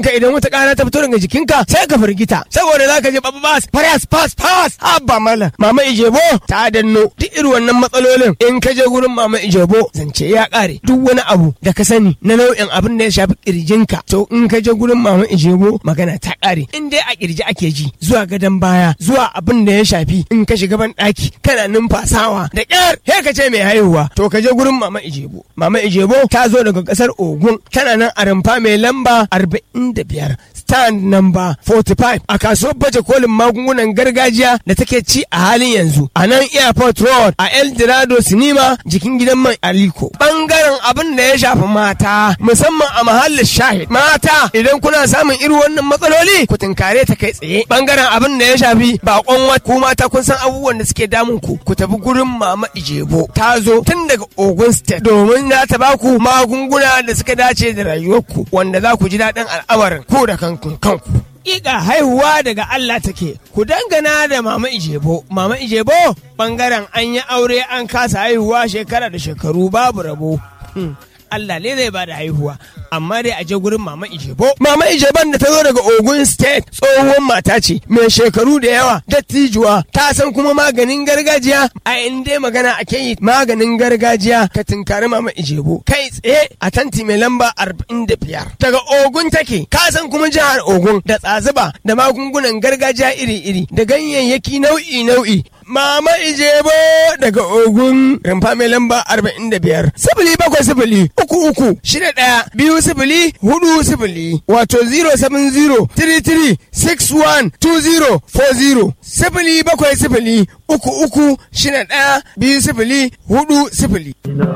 ka idan wata ƙara ta fito daga jikinka sai ka firgita saboda za ka je babas fas fas fas abba mala mama ijebo ta danno duk irin wannan matsalolin in ka je gurin mama ijebo zance ya ƙare duk wani abu da ka sani na nau'in abin da ya shafi kirjinka to in ka je gurin mama ijebo magana ta ƙare in dai a kirji ake ji zuwa gadon baya zuwa abin da ya shafi in ka shiga ban ɗaki kana numfasawa da ƙyar he ka ce mai haihuwa to ka je gurin mama ijebo mama ijebo ta zo daga ƙasar ogun tana nan a rumfa mai lamba arba'in da biyar stand number 45 a kasuwar baje kolin magungunan gargajiya da take ci a halin yanzu a nan airport road a el dorado sinima jikin gidan man aliko bangaren abin da ya shafi mata musamman a mahallin shahid mata idan kuna samun irin wannan matsaloli ku tunkare ta kai tsaye bangaren abin da ya shafi bakon wat ku mata kun san abubuwan da suke damun ku ku tafi gurin mama ijebo ta zo tun daga ogun state domin za ta baku magunguna da suka dace da rayuwarku wanda za ku ji daɗin al'amarin ku da kanku kanku Ƙiƙa haihuwa daga Allah take, ku dangana da Mama Ijebo. Mama Ijebo ɓangaren an yi aure an kasa haihuwa shekara da shekaru babu rabo. Allah ne zai bada haihuwa amma dai a je gurin mama Ijebo. Mama Ijeban da ta zo daga Ogun State tsohuwar mata ce mai shekaru da yawa dattijuwa ta san kuma maganin gargajiya a inda magana ake yi maganin gargajiya ka tunkari mama Ijebo kai tsaye a tanti mai lamba arba'in da biyar. Daga Ogun take ka san kuma jihar Ogun da tsazuba da magungunan gargajiya iri-iri da ganyayyaki nau'i-nau'i Mama Ijebo daga Ogun rumfa mai lamba arba'in da biyar. Sifili bakwai sifili uku uku shida ɗaya biyu sifili hudu sifili wato 070 33 61 20 40 sifili bakwai sifili uku uku shida ɗaya biyu sifili hudu sifili.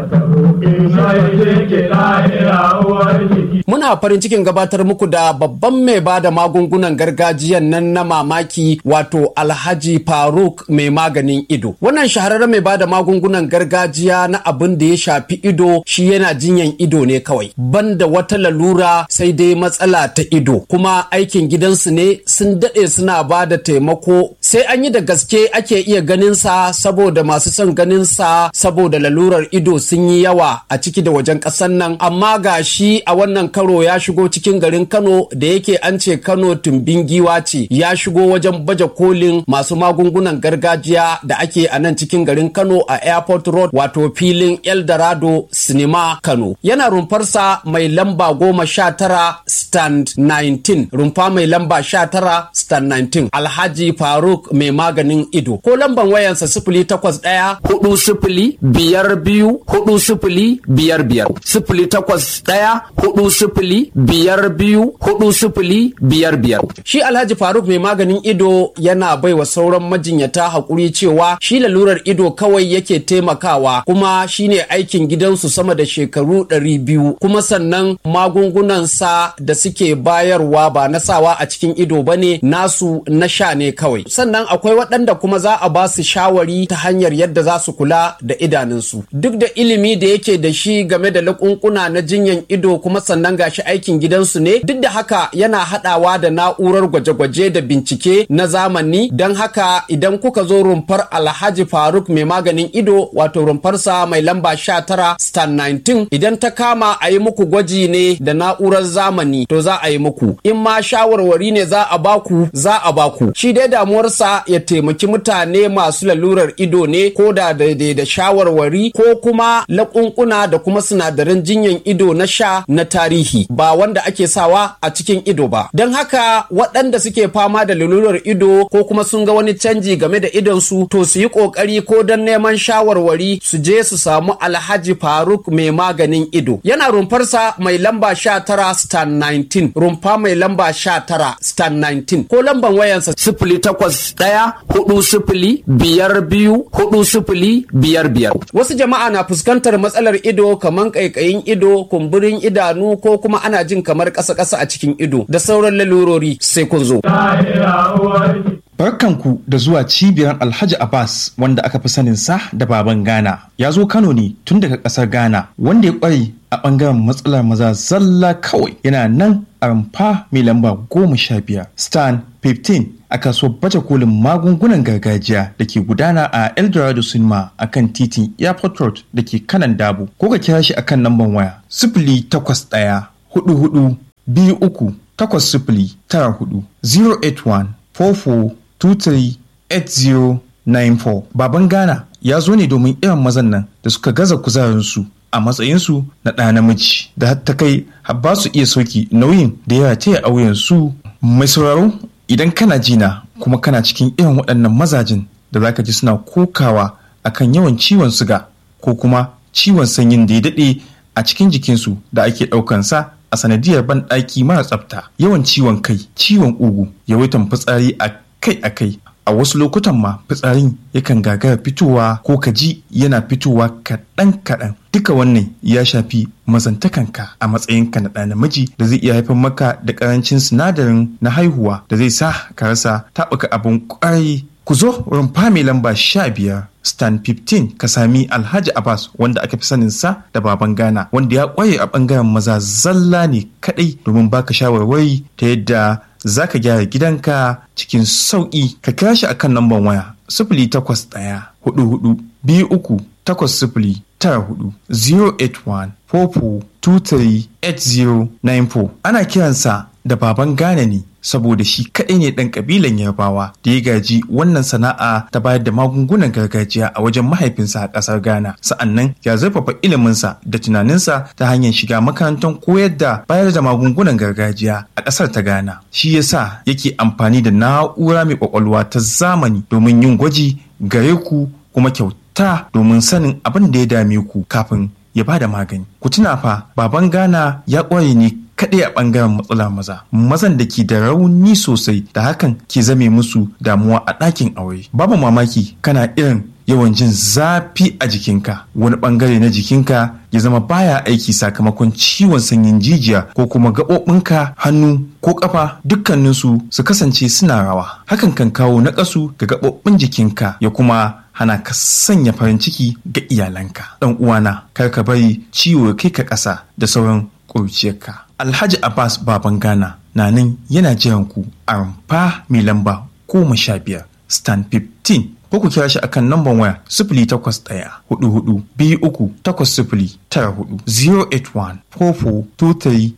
Muna farin cikin gabatar muku da babban mai ba da magungunan gargajiyan nan na mamaki wato Alhaji Faruk mai maganin ido. Wannan shahararren mai ba da magungunan gargajiya na abin da ya shafi ido shi yana jinyan ido ne kawai. Banda wata lalura sai dai matsala ta ido. Kuma aikin gidansu ne sun daɗe suna ba da taimako sai an yi da gaske ake iya ganin sa saboda masu son ganin sa saboda lalurar ido sun yi yawa a ciki da wajen ƙasar nan amma ga shi a wannan karo ya shigo cikin garin Kano da yake an ce Kano tumbin giwa ce ya shigo wajen baje kolin masu magungunan gargajiya da ake a nan cikin garin Kano a Airport Road wato filin Eldorado Cinema Kano yana rumfarsa mai lamba goma sha tara stand 19 rumfa mai lamba sha tara stand 19 Alhaji Faruk mai maganin ido ko lamban wayansa sifili takwas ɗaya hudu sifili biyar biyu hudu sifili biyar biyar sifili takwas ɗaya hudu sifili biyar biyu hudu sifili biyar biyar shi alhaji faruk mai maganin ido yana bai wa sauran majinyata haƙuri cewa shi lalurar ido kawai yake taimakawa kuma shine aikin gidansu sama da shekaru ɗari biyu kuma sannan magungunansa da suke bayarwa ba na sawa a cikin ido ba ne nasu na sha ne kawai sannan akwai waɗanda kuma za a ba su shawari ta hanyar yadda za su kula da idanunsu duk da ilimi da yake da shi game da lakunkuna na jinyan ido kuma sannan gashi aikin gidansu ne duk da haka yana haɗawa da na'urar gwaje-gwaje da bincike na zamani don haka idan kuka zo rumfar alhaji faruk mai maganin ido wato rumfarsa mai lamba 19 stan 19 idan ta kama a yi muku gwaji ne da na'urar zamani to za a yi muku in ma shawarwari ne za a baku za a baku shi dai damuwarsa ya taimaki mutane masu lalurar ido ne ko da daidai da shawarwari ko kuma laƙunƙuna da kuma sinadaran jinyan ido na sha na tarihi ba wanda ake sawa a cikin ido ba don haka waɗanda suke fama da lalurar ido ko kuma sun ga wani canji game da idonsu to su yi ƙoƙari ko don neman shawarwari su je su samu alhaji faruk mai maganin ido yana rumfarsa mai lamba sha tara stan 19 rumfa mai lamba sha tara stan 19 ko lamban wayansa sifili takwas ɗaya hudu sifili biyar biyu hudu sifili biyar biyar wasu jama'a na fuskantar matsalar ido kamar ƙaiƙayin ido kumburin idanu ko kuma ana jin kamar ƙasa-ƙasa a cikin ido da sauran lalurori sai kun zo. Barkanku da zuwa cibiyar Alhaji Abbas wanda aka fi sanin sa da baban Ghana. Ya zo Kano ne tun daga ƙasar Ghana wanda ya ƙware a ɓangaren matsalar maza zalla kawai yana nan a rumfa mai lamba goma sha biyar stan 15 a kasuwar baje kolin magungunan gargajiya da ke gudana a eldorado cinema a kan titin airport road da ke kanan dabo ko ka kira shi akan lambar waya sifili takwas ɗaya hudu hudu biyu uku takwas sifili tara hudu 081 44 23 8094 baban ghana ya zo ne domin irin mazan nan da suka gaza kuzarinsu a matsayinsu na ɗa namiji da ta kai ba su iya sauki nauyin da ya taya a wuyansu mai sauraro idan kana jina kuma kana cikin irin waɗannan mazajin da zaka ji suna kokawa akan yawan ciwon suga ko kuma ciwon sanyin da ya daɗe a cikin jikinsu da ake ɗaukansa a sanadiyar banɗaki mara tsafta yawan ciwon kai ciwon ugu yawaitan fitsari a kai a kai a wasu lokutan ma fitsarin yakan gagara fitowa ko kaji yana fitowa kaɗan kaɗan duka wannan ya shafi mazantakanka a matsayinka na ɗa namiji da zai iya haifar maka da ƙarancin sinadarin na haihuwa da zai sa ka rasa taɓuka abin ƙwarai ku zo rumfa mai lamba sha biyar stan 15 ka sami alhaji abbas wanda aka fi sanin sa da baban ghana wanda ya kwaye a bangaren maza zalla ne kadai domin baka shawarwari ta yadda za ka gyara gidanka cikin sauƙi ka kira shi akan lambar waya sifili takwas ɗaya hudu hudu biyu uku takwas sifili tara hudu 081 44238094 ana kiransa da baban Ghana ne saboda shi kaɗai ne ɗan ƙabilan Yarbawa da ya gaji wannan sana'a ta bayar da magungunan gargajiya a wajen mahaifinsa a ƙasar Ghana. Sa'annan ya zurfafa iliminsa da tunaninsa ta hanyar shiga makarantar koyar da bayar da magungunan gargajiya a ƙasar ta Ghana. Shi yasa yake amfani da na'ura mai ƙwaƙwalwa ta zamani domin yin gwaji gare ku kuma kyauta domin sanin abin da ya dame ku kafin ya bada magani. Ku tuna fa baban Ghana ya ƙware ne kaɗai a ɓangaren matsala maza mazan da ke da rauni sosai da hakan ke zame musu damuwa a ɗakin aure babu mamaki kana irin yawan jin zafi a jikinka wani ɓangare na jikinka ya zama baya aiki sakamakon ciwon sanyin jijiya ko kuma gaɓoɓinka hannu ko ƙafa dukkaninsu su kasance suna rawa hakan kan kawo naƙasu ga gaɓoɓin jikinka ya kuma hana ka sanya farin ciki ga iyalanka ɗan uwana kar ka bari ciwo ya kai ka ƙasa da sauran ƙurciyarka Alhaji Abbas Baban Ghana na nan yana jiran ku a rumfa mai lamba goma sha biyar stand 15 ko ku kira shi akan namban waya sifili takwas ɗaya hudu hudu biyu uku takwas sifili tara hudu 081 44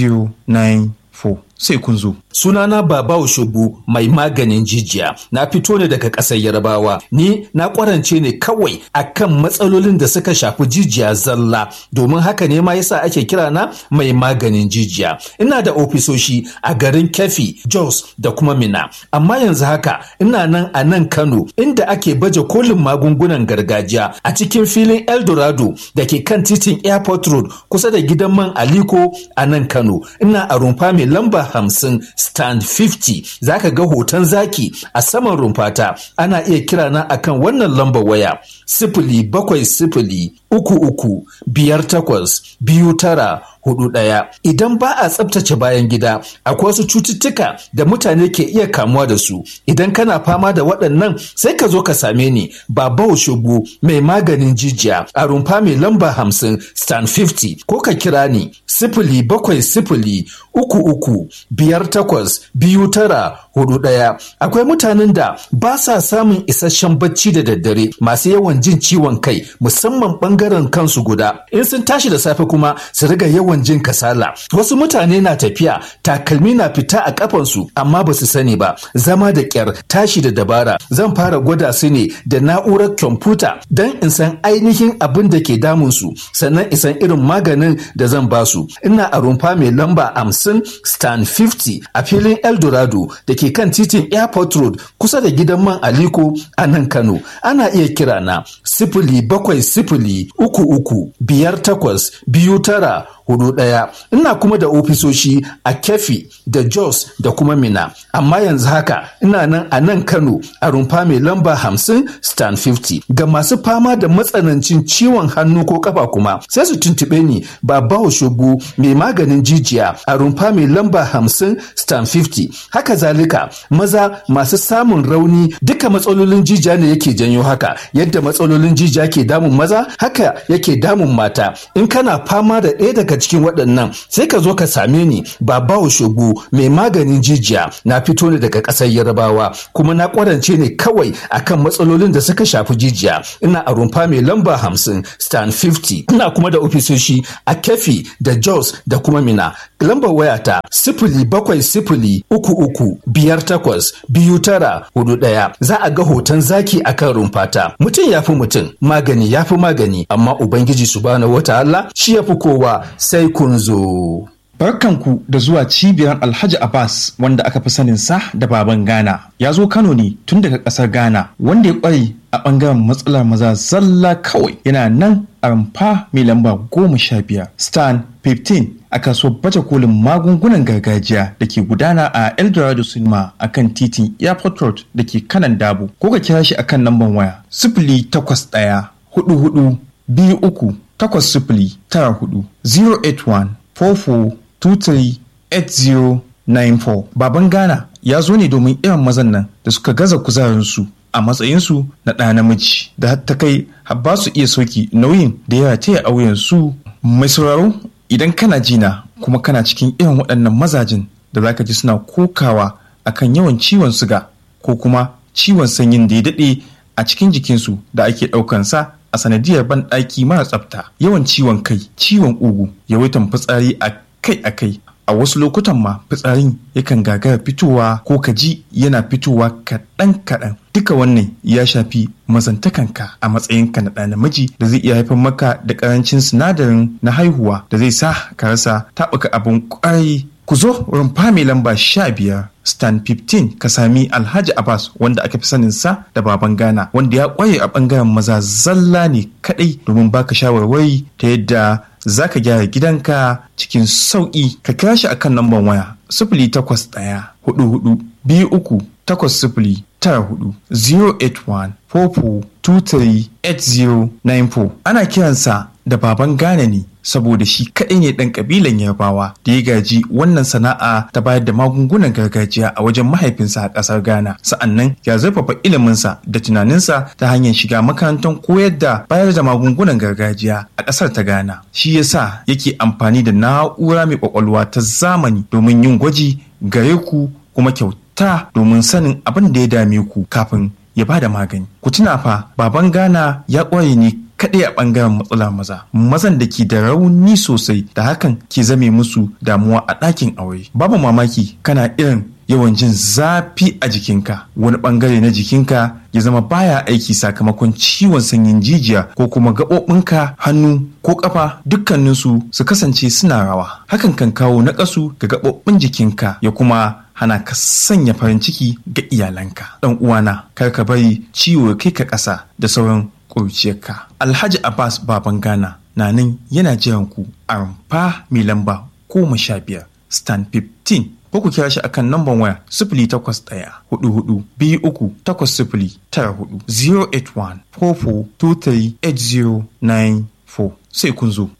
23 4 sai kun zo. Sunana Baba Oshobu mai maganin jijiya. Na fito ne daga ƙasar Yarbawa. Ni na ƙwarance ne kawai akan matsalolin da suka shafi jijiya zalla. Domin haka ne ma yasa ake kira na mai maganin jijiya. Ina da ofisoshi a garin Kefi, Jos da kuma Mina. Amma yanzu haka ina nan a nan Kano inda ake baje kolin magungunan gargajiya a cikin filin Eldorado da ke kan titin Airport Road kusa da gidan man Aliko a nan Kano. Ina a rumfa mai lamba hamsin stand 50 zaka ga hoton zaki a saman rumfata ana iya kira na akan wannan lambar waya sifili bakwai sifili uku uku biyar takwas biyu tara hudu ɗaya. Idan ba a tsabtace bayan gida, akwai wasu cututtuka da mutane ke iya kamuwa da su. Idan kana fama da waɗannan sai ka zo ka same ni Baba Shugu mai maganin jijiya a rumfa mai lamba hamsin stand 50 ko ka kira ni sifili bakwai sifili uku uku biyar takwas biyu tara hudu ɗaya. Akwai mutanen da ba sa samun isasshen bacci da daddare masu yawan jin ciwon kai musamman ɓangaren kansu guda. In sun tashi da safe kuma su riga yawan jin kasala. Wasu mutane na tafiya takalmi na fita a kafansu amma ba su sani ba. Zama da kyar tashi da dabara zan fara gwada su ne da na'urar kwamfuta don in san ainihin abin da ke damunsu sannan in san irin maganin da zan ba su. Ina a rumfa mai lamba hamsin stand 50 a filin Eldorado da ke kan titin Airport Road kusa da gidan man Aliko a nan Kano. Ana iya kira na sifili bakwai sifili uku uku biyar takwas biyu tara hudu ɗaya ina kuma da ofisoshi a kefi da jos da kuma mina amma yanzu haka ina nan a nan kano a rumfa mai lamba hamsin stan 50 ga masu fama da matsanancin ciwon hannu ko kafa kuma sai su tuntuɓe ni baba shugu mai maganin jijiya a rumfa mai lamba hamsin stan 50 haka zalika maza masu samun rauni duka matsalolin jijiya ne yake janyo haka yadda matsalolin jijiya ke damun maza haka haka yake damun mata in kana fama da ɗaya daga cikin waɗannan sai ka zo ka same ni babawo shogo mai maganin jijiya na fito ne daga ƙasar yarabawa kuma na ƙwarance ne kawai akan matsalolin da suka shafi jijiya ina a rumfa mai lamba hamsin stan 50 ina kuma da ofisoshi a kefi da jos da kuma mina lambar wayata sifili bakwai sifili uku uku biyar takwas biyu tara hudu ɗaya za a ga hoton zaki akan rumfata mutum ya fi mutum magani ya fi magani amma ubangiji subhanahu wataala shi ya fi kowa sai kun zo. Barkanku da zuwa cibiyar Alhaji Abbas wanda aka fi sanin sa da baban Ghana. Ya zo Kano ne tun daga ƙasar Ghana wanda ya ƙware a ɓangaren matsalar maza zalla kawai yana nan a rumfa mai lamba goma sha biyar stan 15 a kasuwar baje kolin magungunan gargajiya da ke gudana a eldorado cinema a kan titin airport road da ke kanan dabo ko ka kira shi a kan lambar waya sifili takwas ɗaya hudu hudu biyu uku takwas sifili tara hudu 081 44 238094 baban ghana ya zo ne domin irin mazan nan da suka gaza kuzarinsu a matsayinsu na ɗa namiji da har ta kai har ba su iya sauki nauyin da ya taya auyen su mai sauraro idan kana jina kuma kana cikin irin waɗannan mazajin da zaka ji suna kokawa akan yawan ciwon suga ko kuma ciwon sanyin da ya daɗe a cikin jikinsu da ake ɗaukansa a sanadiyar banɗaki mara tsafta yawan ciwon kai ciwon ugu yawaitan fitsari a kai a kai a wasu lokutan ma fitsarin yakan gagara fitowa ko kaji yana fitowa kaɗan kaɗan duka wannan ya shafi mazantakanka a matsayinka na ɗa namiji da zai iya haifar maka da ƙarancin sinadarin na haihuwa da zai sa ka rasa taɓuka abin ƙwarai ku zo rumfa mai lamba sha biyar stan 15 ka sami alhaji abbas wanda aka fi sanin sa da baban ghana wanda ya kwaye a bangaren maza zalla ne kadai domin baka shawarwari ta yadda za ka gyara gidanka cikin sauƙi ka kira shi akan lambar waya sifili takwas ɗaya hudu hudu biyu uku takwas sifili tara hudu 081 44238094 ana kiransa da baban Ghana ne saboda shi kaɗai ne ɗan ƙabilan Yarbawa da ya gaji wannan sana'a ta bayar da magungunan gargajiya a wajen mahaifinsa a ƙasar Ghana. Sa'annan ya zurfafa iliminsa da tunaninsa ta hanyar shiga makarantar koyar da bayar da magungunan gargajiya a ƙasar ta Ghana. Shi yasa yake amfani da na'ura mai ƙwaƙwalwa ta zamani domin yin gwaji gare ku kuma kyauta domin sanin abin da ya dame ku kafin ya ba da magani. Ku tuna fa baban Ghana ya ƙware ne kaɗai a ɓangaren matsalar maza mazan da ke da rauni sosai da hakan ke zame musu damuwa a ɗakin aure babu mamaki kana irin yawan jin zafi a jikinka wani ɓangare na jikinka ya zama baya aiki sakamakon ciwon sanyin jijiya ko kuma gaɓoɓinka hannu ko ƙafa dukkaninsu su kasance suna rawa hakan kan kawo naƙasu ga gaɓoɓin jikinka ya kuma hana ka sanya farin ciki ga iyalanka ɗan uwana kar ka bari ciwo kai ka ƙasa da sauran ƙuruciyarka. Alhaji Abbas Baban Ghana na nan yana jiran ku a rumfa mai lamba goma sha biyar stand 15 ko ku kira shi akan namban waya sifili takwas ɗaya hudu hudu biyu uku takwas sifili tara hudu 081 44238094 sai kun zo.